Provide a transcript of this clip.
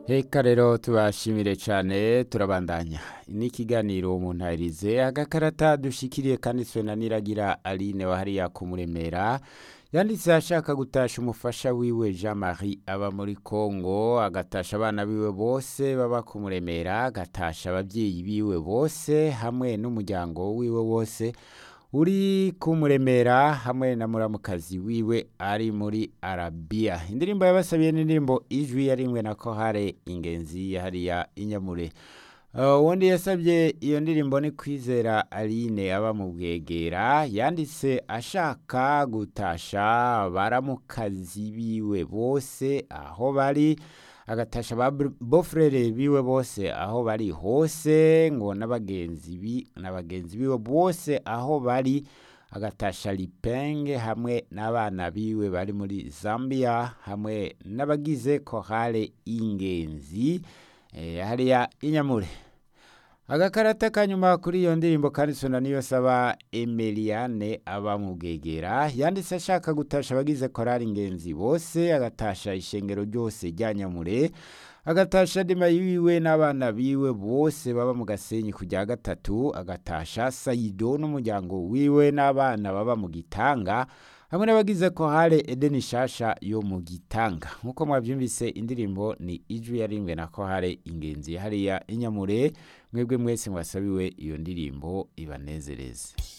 Eka rero tubashimire cyane turabandanya ni ikiganiro mu ntarize agakarata dushikiriye kanditswe na niragira aline wa hariya kumuremera yanditse ashaka gutasha umufasha wiwe jean marie aba muri congo agatasha abana biwe bose baba kumuremera agatasha ababyeyi biwe bose hamwe n'umuryango wiwe wose uri kumuremera hamwe na muramukazi wiwe ari muri arabiya indirimbo yabasabiye n'indirimbo ijwi yarimwe na kohare ingenzi hariya inyamure ubundi yasabye iyo ndirimbo ni kwizera aline aba mu bwegera yanditse ashaka gutasha baramukazi biwe bose aho bari agatasha ba bofurere biwe bose aho bari hose ngo n'abagenzi bi n'abagenzi biwe bose aho bari agatasha lipenge hamwe n'abana biwe bari muri zambia hamwe n'abagize kohare ingenzi eh, hariya inyamure agakarata kanyuma kuri iyo ndirimbo kanditswe na niyo saba emeliane aba mu bwegera yanditse ashaka gutasha abagize korari ingenzi bose agatasha ishengero ryose rya nyamure agatasha dema yiwe n'abana biwe bose baba mu gasenyi kujya gatatu agatasha sayido n'umuryango wiwe n'abana baba mu gitanga hamwe n'abagize kohare edeni shasha yo mu gitanga nk'uko mwabyumvise indirimbo ni ijwi yarimwe na kohare ingenzi hariya inyamure mwebwe mwese mwasabiwe iyo ndirimbo ibanezereze